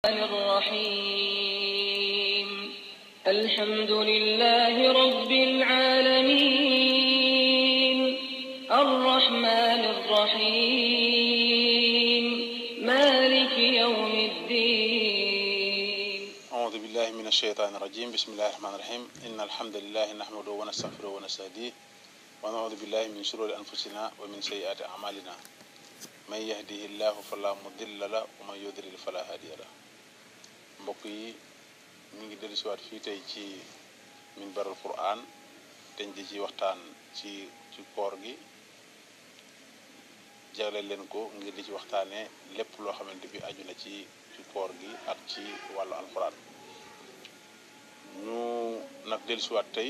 الرحيم الحمد لله رب العالمين الرحمن الرحيم مالك يوم الدين أعوذ بالله من الشيطان الرجيم بسم الله الرحمن الرحيم إن الحمد لله نحمده ونستغفره ونستهديه ونعوذ بالله من شرور أنفسنا ومن سيئات أعمالنا من يهده الله فلا مضل له ومن يضلل فلا هادي له mbokk yi ñu ngi dellusiwaat fii tey ci minbarul Qur'an dañ di ci waxtaan ci ci koor gi jagleel leen ko ngir di ci waxtaanee lépp loo xamante bi aju na ci ci koor gi ak ci wàllu alquran ñu nag dellusiwaat tey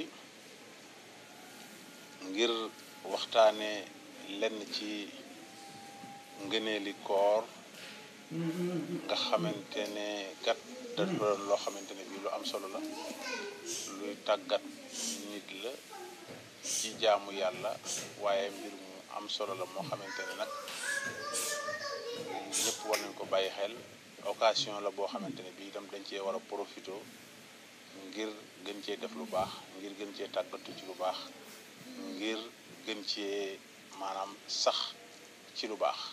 ngir waxtaanee lenn ci ngëneeli koor nga xamante ne kat da doon loo xamante ne bii lu am solo la luy tàggat nit la ci jaamu yàlla waaye mbir mu am solo la moo xamante ne nag ñëpp war nañ ko bàyyi xel occasion la boo xamante ne bii itam dañ cee war a profité ngir gën cee def lu baax ngir gën cee tàggatu ci lu baax ngir gën cee maanaam sax ci lu baax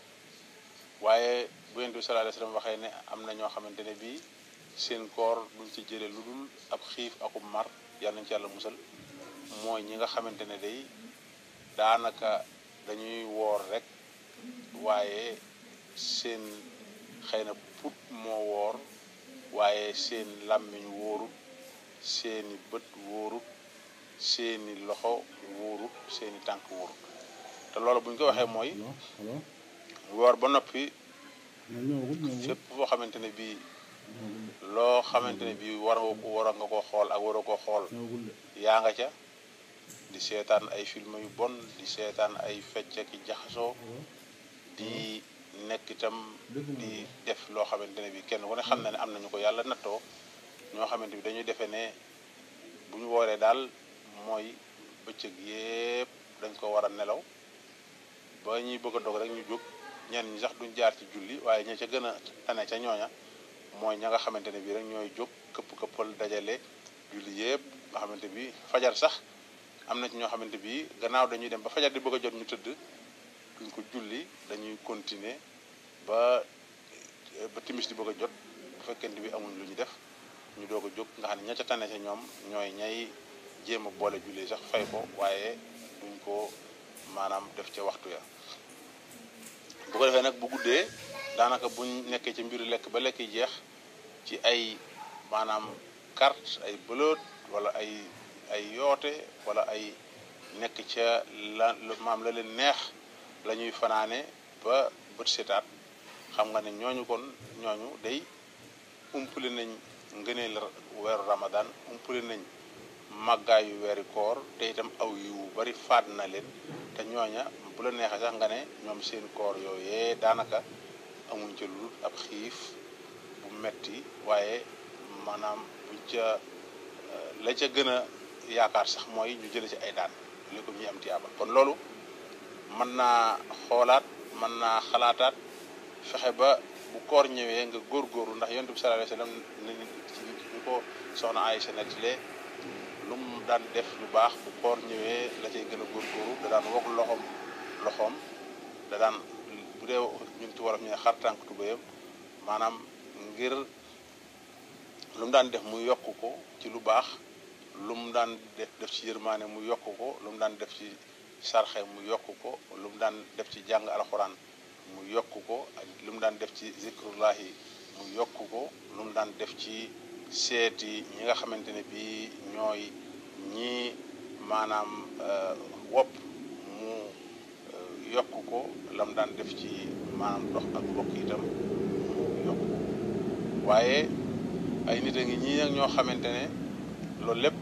waaye bu Yonent bi sallallahu alayhi wasallam waxee ne am na ñoo xamante ne bii seen koor duñ ci jële lu dul ab xiif akub mar yàlla nañ ci yàlla musal mooy ñi nga xamante ne day daanaka dañuy woor rek waaye seen xëy na put moo woor waaye seen làmmiñ wóorut seeni bët wóorut seeni loxo wóorut seeni tànk wóorut te loolu bu ñu ko waxee mooy woor ba noppi fépp foo xamante ne bii loo xamante ne bii war nga ko war nga ko xool ak waroo ko xool yaa nga ca di seetaan ay film yu bon di seetaan ay fecc ki jaxasoo di nekk itam di def loo xamante ne bii kenn ku ne xam na ne am nañu ko yàlla nattoo ñoo xamante bi dañuy defee ne bu ñu wooree daal mooy bëccëg yépp dañ ko war a nelaw ba ñuy bëgg a dog rek ñu jóg ñenn ñi sax duñ jaar ci julli waaye ña ca gën a tane ca ñooña mooy ña nga xamante ne bii rek ñooy jóg këpp këppal dajale julli yépp nga xamante bi fajar sax am na ci ñoo xamante bi gannaaw dañuy dem ba fajar di bëgg a jot ñu tëdd duñ ko julli dañuy continuer ba ba timis di bëgg a jot bu fekkente bi amuñ lu ñu def ñu doog a jóg nga xam ne ña ca tane ca ñoom ñooy ñay jéem a boole julli sax fay ko waaye duñ ko maanaam def ca waxtu ya bu ko defee nag bu guddee daanaka buñ nekkee ci mbiru lekk ba lekk yi jeex ci ay maanaam carte ay bëlët wala ay ay yoote wala ay nekk ca la maam la leen neex la ñuy fanaane ba bët setaat xam nga ne ñooñu kon ñooñu day umpale nañ ngëneel weeru ramadan umpale nañ màggaayu weeri koor te itam aw yu bari faat na leen te ñooña bu la neexee sax nga ne ñoom seen koor yooyee daanaka amuñ ca lu ab xiif bu metti waaye maanaam buñ ca la ca gën a yaakaar sax mooy ñu jële ci ay daan li ko ñuy am tiyaaba kon loolu mën naa xoolaat mën naa xalaataat fexe ba bu koor ñëwee nga góorgóorlu ndax yonent bi sallallahu alayhi wasallam ñu ko soxna Aysa nettalee lu mu daan def lu baax bu koor ñëwee la cay gën a góorgóorlu da daan wokk loxoom loxoom da daan bu dee ñun ci wolof ñu ne xar tànk tubéyam maanaam ngir lu mu daan def mu yokk ko ci lu baax lu mu daan def ci yërmaane mu yokk ko lu mu daan def ci sarxe mu yokk ko lu mu daan def ci jàng alxuraan mu yokk ko ak lu mu daan def ci zikrullahi mu yokk ko lu mu daan def ci seeti ñi nga xamante ne bii ñooy ñi maanaam wopp mu yokk ko la mu daan def ci maanaam dox ak mbokk itam mu yokk ko waaye ay nit a ngi ñii ak ñoo xamante ne loolu lépp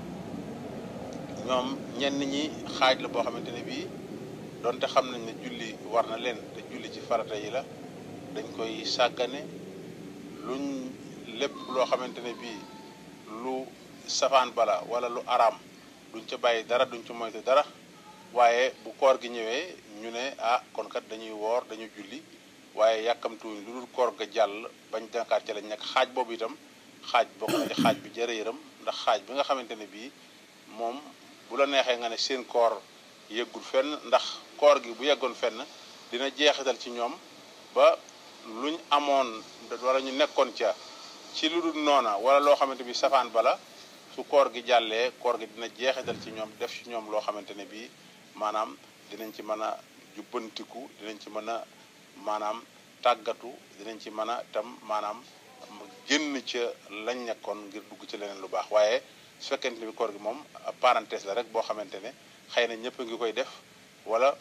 ñoom ñenn ñi xaaj la boo xamante ne bii donte xam nañ ne julli war na leen te julli ci farata yi la dañ koy sàggane luñ lépp loo xamante ne bii lu safaan bala wala lu araam duñ ca bàyyi dara duñ ca moytu dara waaye bu koor gi ñëwee ñu ne ah kon kat dañuy woor dañu julli waaye yàkkamtuwuñ lu dul koor ga jàll bañ dakaat ci lañ nekk xaaj boobu itam xaaj bokk na ci xaaj bi jërë yërëm ndax xaaj bi nga xamante ne bii moom bu la neexee nga ne seen koor yëggul fenn ndax koor gi bu yeggoon fenn dina jeexital ci ñoom ba luñ amoon wala ñu nekkoon ca ci lu dul noona wala loo xamante bi safaan bala su koor gi jàllee koor gi dina jeexital ci ñoom def ci ñoom loo xamante ne bii maanaam dinañ ci mën a jubbantiku dinañ ci mën a maanaam tàggatu dinañ ci mën a itam maanaam génn ca lañ nekkoon ngir dugg ci leneen lu baax waaye su fekkente ni bi koor gi moom parenthèse la rek boo xamante ne xëy na ñëpp a ngi koy def wala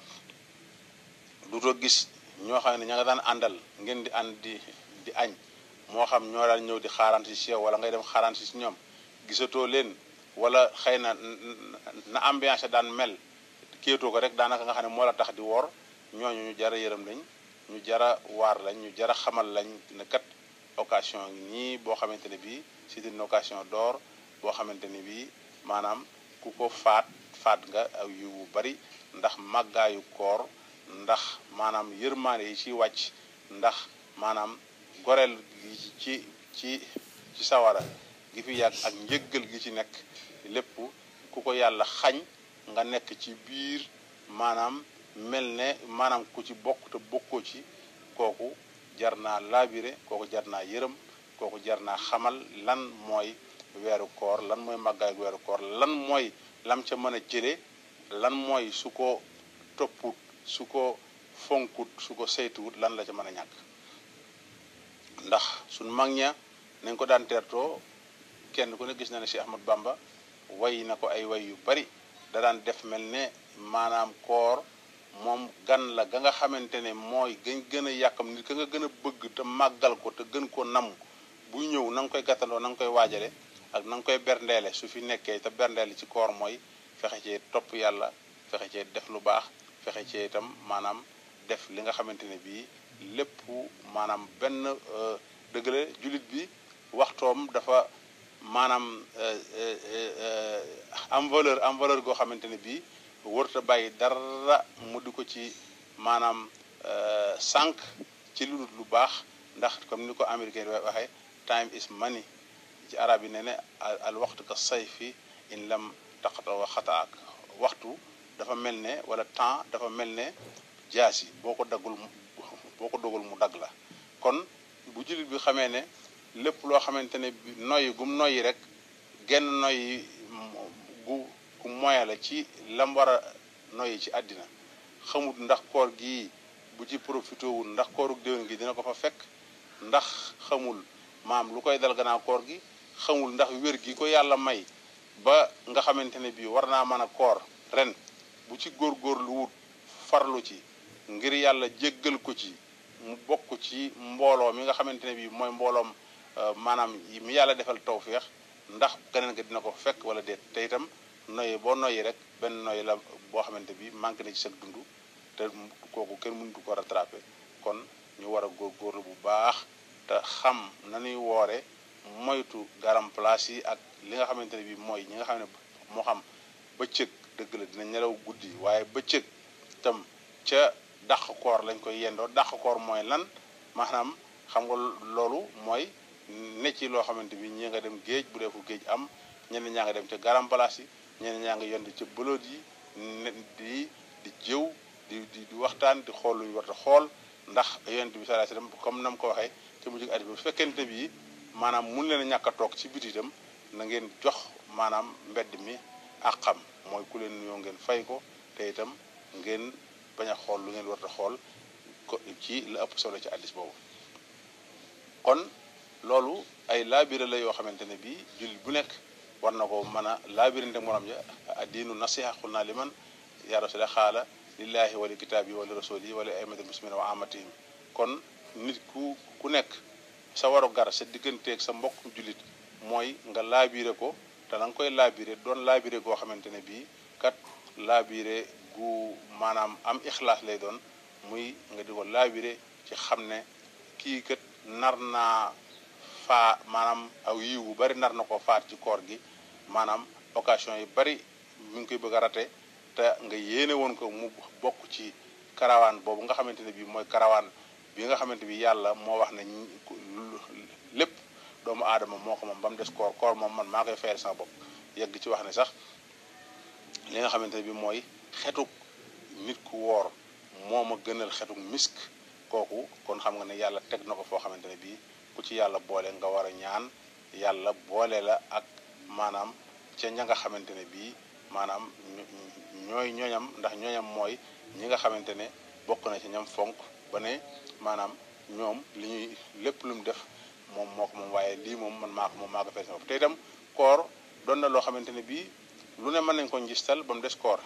dutoo gis ñoo xam ne ña nga daan àndal ngeen di ànd di di añ moo xam ñoo daan ñëw di xaaraan si si yow wala ngay dem xaaraan si si ñoom gisatoo leen wala xëy na na ambiance daan mel kéetoo ko rek daanaka nga xam ne moo la tax di woor ñooñu ñu jara yërëm lañ ñu jara waar lañ ñu jara xamal lañ ne kat occasion nii boo xamante ne bii c'est une occasion d'or boo xamante ne bii maanaam ku ko faat faat nga aw yu bu bari ndax màggaayu koor ndax maanaam yërmaande yi ci wàcc ndax maanaam goreel gi ci ci ci sawara gi fi yàgg ak njëggal gi ci nekk lépp ku ko yàlla xañ nga nekk ci biir maanaam mel ne maanaam ku ci bokk te bokkoo ci kooku jar naa laabire kooku jar naa yërëm kooku jar naa xamal lan mooy weeru koor lan mooy màggaay weeru koor lan mooy lam ca mën a jële lan mooy su ko topput su ko fonkut su ko saytuwut lan la ca mën a ñàkk ndax suñ mag ña nañ ko daan teertoo kenn ku ne gis na ne Cheikh Ahmad Bamba way na ko ay way yu bari da daan def mel ne maanaam koor moom gan la ga nga xamante ne mooy gën gën a yàkkam nit ka nga gën a bëgg te màggal ko te gën ko nam buy ñëw na nga koy gàttandoo na nga koy waajale ak na nga koy berndeele su fi nekkee te berndeele ci koor mooy fexe cee topp yàlla fexe cee def lu baax fexe cee itam maanaam def li nga xamante ne bii lépp maanaam benn dëgg la jullit bi waxtoom dafa maanaam am valeur am valeur goo xamante ne bii wërta bàyyi dara mu di ko ci maanaam sànq ci lu dul lu baax ndax comme ni ko américain di waxee time is money ci arab yi ne ne al waxtu ka sayfi in lam taqata wa xataak waxtu dafa mel ne wala temps dafa mel ne jaas yi boo ko daggul boo ko dogul mu dagg la kon bu jullit bi xamee ne lépp loo xamante ne bi noyyi gum noyyi rek genn noyyi gu gu moya la ci lam war a noyyi ci àddina xamut ndax koor gi bu ci profité wul ndax kooruk déwén gi dina ko fa fekk ndax xamul maam lu koy dal gannaaw koor gi xamul ndax wér gi ko yàlla may ba nga xamante ne bii war naa mën a koor ren bu ci góorgóorlu wut farlu ci ngir yàlla jéggal ko ci mu bokk ci mbooloo mi nga xamante ne bii mooy mbooloom maanaam mi yàlla defal tawféex ndax keneen nga dina ko fekk wala déet te itam noyyi boo noyyi rek benn noyyi la boo xamante bi manqué na ci sa dund te kooku kenn mënutu ko rattrapé kon ñu war a góorgóorlu bu baax te xam nañuy woore moytu garam place yi ak li nga xamante ne bi mooy ñi nga xam ne moo xam bëccëg dëgg la dina nelaw guddi waaye bëccëg tam ca dàq koor lañ koy yendoo dàq koor mooy lan maanaam xam nga loolu mooy ne ci loo xamante bi ñi nga dem géej bu dee fu géej am ñenn ñaa nga dem ca garam place yi ñenn ñaa nga yend ca bëloot yi di di jëw di di di waxtaan di xool lu ñu war a xool ndax yonent bi sallallahu alayhi wasallam comme nam ko waxee ca mujj at bi bu fekkente bi maanaam mun leen a ñàkk a toog ci biti itam na ngeen jox maanaam mbedd mi ak xam mooy ku leen nuyoo ngeen fay ko te itam ngeen bañ a xool lu ngeen war a xool ko ci la ëpp solo ci addis boobu kon loolu ay laabire la yoo xamante ne bii jullit bu nekk war na ko mën a laabirinte morom ja addiinu nasiha xul naa li man yaa rasula xaala lillahi wali kitaabi wali rasuli wali aimati muslimina wa amatihim kon nit ku ku nekk sa waru gar sa digganteeg sa mbokk jullit mooy nga laabire ko te na nga koy laabire doon laabire goo xamante ne bii kat laabire gu maanaam am ixlaas lay doon muy nga di ko laabire ci xam ne kii kat nar naa faa maanaam aw yiw bu bari nar na ko faat ci koor gi maanaam occasion yi bari mi ngi koy bëgg a rate te nga yéene woon ko mu bokk ci karawaan boobu nga xamante ne bii mooy karawaan bi bi nga xamante bi yàlla moo wax ne lépp doomu aadama moo ko moom ba mu des koor koor moom man maa koy fayal sama bopp yegg ci wax ne sax li nga xamante ne bi mooy xetuk nit ku woor moo ma gënal xetuk misk kooku kon xam nga ne yàlla teg na ko foo xamante ne bii ku ci yàlla boole nga war a ñaan yàlla boole la ak maanaam ca ña nga xamante ne bii maanaam ñooy ñooñam ndax ñooñam mooy ñi nga xamante ne bokk na ci ñam fonk ba ne maanaam ñoom li ñuy lépp lu mu def moom moo ko moom waaye lii moom man maa ko moom maa ko fay sama bopp te itam koor doon na loo xamante ne bii lu ne mën nañ ko njistal ba mu des koor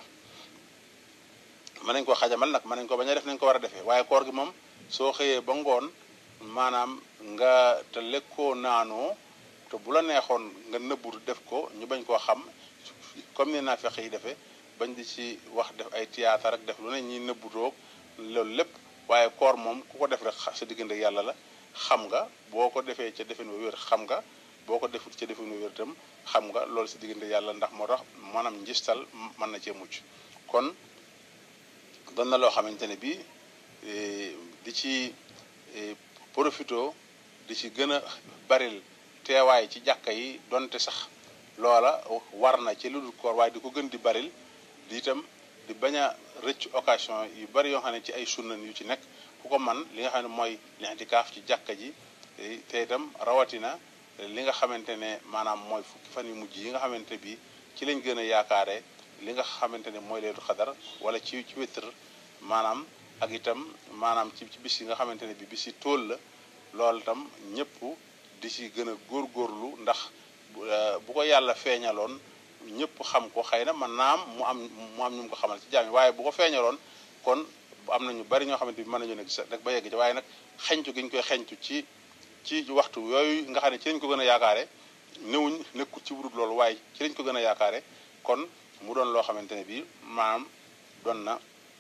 mën nañ ko xajamal nag mën nañ ko bañ a def nañ ko war a defee waaye koor gi moom soo xëyee ba ngoon maanaam nga te lekkoo naanoo te bu la neexoon nga nëbbu def ko ñu bañ koo xam comme ni naa fexe yi defee bañ di ci wax def ay théâtre rek def lu ne ñuy nëbbu toog loolu lépp waaye koor moom ku ko def rek sa diggante yàlla la xam nga boo ko defee ca defin wu wér xam nga boo ko defut ca defin wu wér itam xam nga loolu sa diggante yàlla ndax moo tax maanaam njistal mën na cee mucc kon doon na loo xamante ne bii di ci profito di ci gën a baril teewaay ci jàkka yi donte sax loola war na ci lu dul koor waaye di ko gën di baril di itam di bañ a rëcc occasion yu bari yoo xam ne ci ay sunnan yu ci nekk ku ko man li nga xam ne mooy lintikaaf ci jàkka ji te itam rawatina li nga xamante ne maanaam mooy fukki fan yu mujj yi nga xamante bi ci lañ gën a yaakaare li nga xamante ne mooy leetu xadar wala ci ci wétr maanaam ak itam maanaam ci ci bis yi nga xamante ne bi bis yi tóol la loolu itam ñëpp di ci gën a góorgóorlu ndax bu ko yàlla feeñaloon ñëpp xam ko xëy na man naam mu am mu am ñu mu ko xamal ci jaam waaye bu ko feeñaloon kon am na ñu bari ñoo xamante bi mën nañu nekk rek ba yegg ci waaye nag xeñtu gi ñu koy xeñtu ci ci waxtu yooyu nga xam ne ci lañ ko gën a yaakaare newuñ nekkul ci wurut loolu waaye ci lañ ko gën a yaakaare kon mu doon loo xamante ne bii maanaam doon na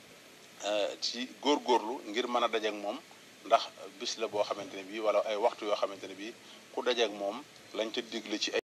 ci góorgóorlu ngir mën a dajeek moom ndax bis la boo xamante ne bii wala ay waxtu yoo xamante ne bii ku dajeek moom lañ ca digle ci ay